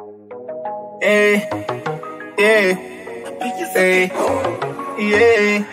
Hey, yeah, hey, yeah.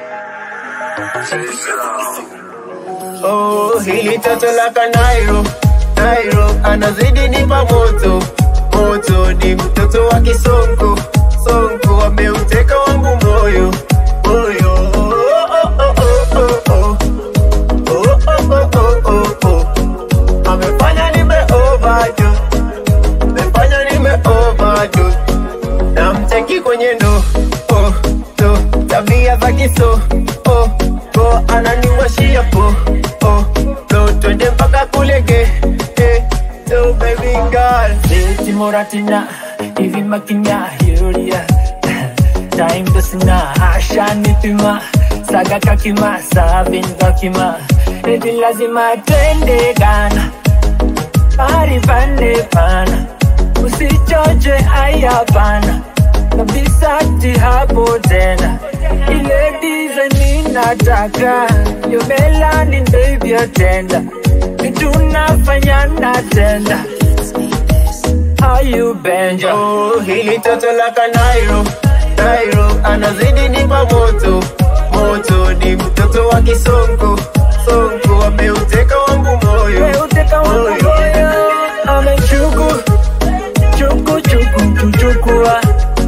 Oh, hili toto la Kanairo, Nairo anazidi nipa moto, moto ni mtoto wa Kisonko, Sonko ameuteka wangu moyo, moyo. Oh, oh, oh, oh, oh, oh. Oh, oh, oh, oh, oh, oh. Amefanya nime overdose, amefanya nime overdose. Namcheki kwenye ndo, oh, do, tabia za kiso, oh, oh, ananiwashia po, oh, do, twende mpaka kulege, eh, do, baby girl. Seti moratina, hivi makinya yuria Time dosina, hasha nipima Saga kakima, sabin kakima Eti lazima twende Ghana Pari pande pana Usichoche ayapana Kabisa ti hapo tena Ile design ninataka Yo melanin baby atenda Kitu nafanya natenda How you bend your Oh, hili toto la Kanairo, Nairo anazidi nipa moto, moto ni mtoto wa Kisonko, Sonko ameuteka wangu moyo, Uteka wangu moyo Amechuku Chuku chuku chuchukua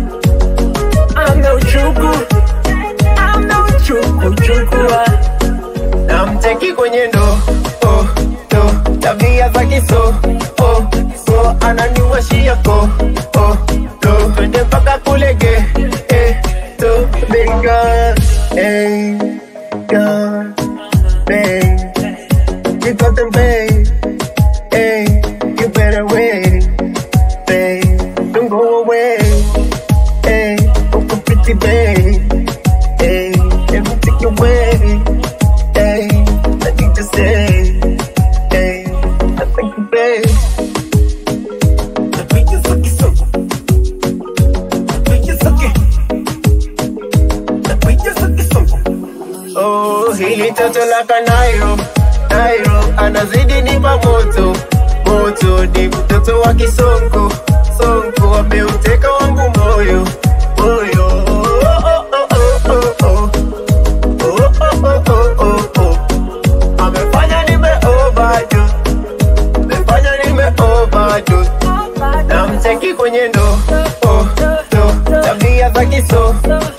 Ameuchuku Ameuchuku chukua namcheki kwenye ndo, oh, do, tabia za kiso, oh, so ananiwashia ko, oh, do, twende mpaka kulege, eh, do, baby girl, eh, girl, babe, you got them, babe, eh, you better wait, babe, don't go away, eh, oh, pretty babe, eh, let me take you away. Hey, I need to say, hey, I thank you, babe. The beat is fucking so The beat is fucking The beat is fucking so Oh, hili toto la Kanairo, Nairo anazidi nipa moto, moto ni mtoto wa Kisonko, Sonko ameuteka wangu moyo, moyo. Oh, oh, oh, oh, oh, oh. Oh, oh, oh, oh, oh, oh. Amefanya nime overdose, amefanya nime overdose. namcheki kwenye ndo, oh, do, tabia za kiso,